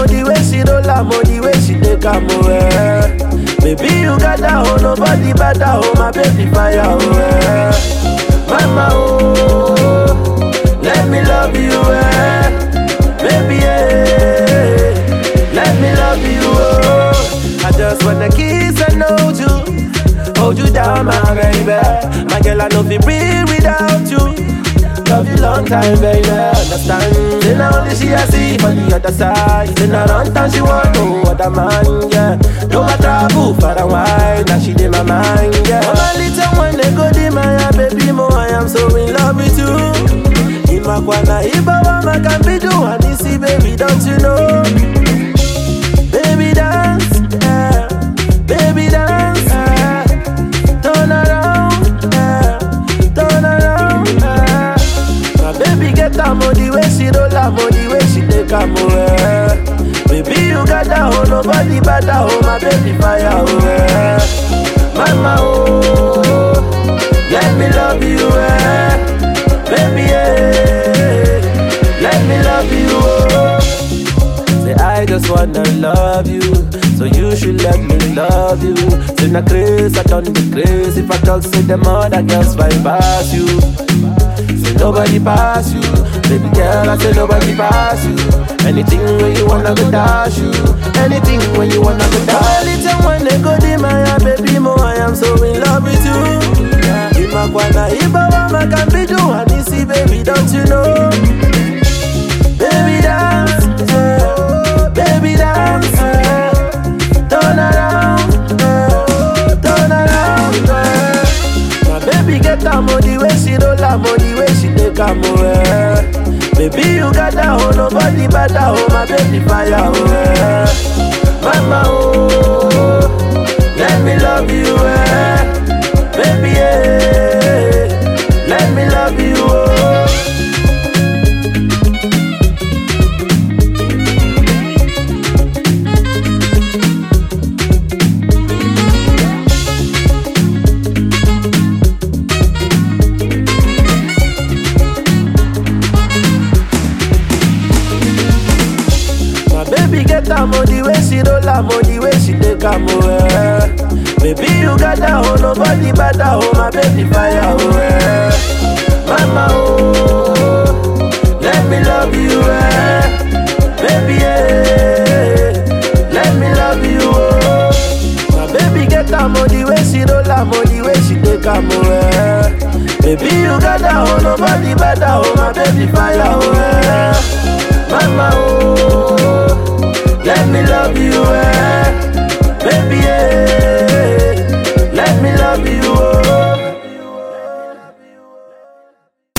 oh, the way she roll am, oh, the way she take am, oh, eh. Baby, you got that, oh, nobody better, oh, my baby fire, oh, eh. Mama, oh, let me love you, eh. Baby, eh, let me love you, oh. I just wanna kiss and hold you, hold you down, my baby. My girl, I know fi breathe without you. Love you long time, baby. Understand? Then only she I see on the other side. Then I run time she want no other man, yeah. No I travel far and wide, now she in my mind, yeah. Mama little one they go di my baby mo, I am so in love with you. Imakwana ibawa makambidu anisi, baby, don't you know? Baby dance, yeah. Baby dance, yeah. Turn around, yeah. Turn around, yeah. My baby get am oh, the way she roll am oh, the way she take am oh, eh. Baby you got that oh, nobody better oh, my baby fire oh, eh. Mama oh, let me love you eh. Baby eh, let me love you oh. Say I just wanna love you, so you should let me love you. Say na crazy, I don't be crazy. If I talk, say them other girls fight past you. Say nobody pass you, baby girl. I say nobody pass you. Anything when you wanna go dash you, anything when you wanna go dash. Little when they go di my baby mo, I am so in love with you. Imakwana ibawa makambidu anisi, baby, don't you know? Baby dance, yeah. baby dance, yeah. turn around, yeah. turn around. Yeah. My baby get am oh, the way she roll am oh, the way she take am oh, eh. Baby you got that oh, nobody better oh, my baby fire oh, eh. Mama oh, let me love you eh. Baby eh, let me love you oh. My baby get am oh, the way she roll am oh, the way she take am oh, eh. Baby you got that oh, nobody better oh, my baby fire oh, eh. Mama oh, let me love you eh. Baby eh, let me love you oh. My baby get am oh, the way she roll am oh, the way she take am oh, eh. Baby you got that oh, nobody better oh, my baby fire oh, eh. Mama oh.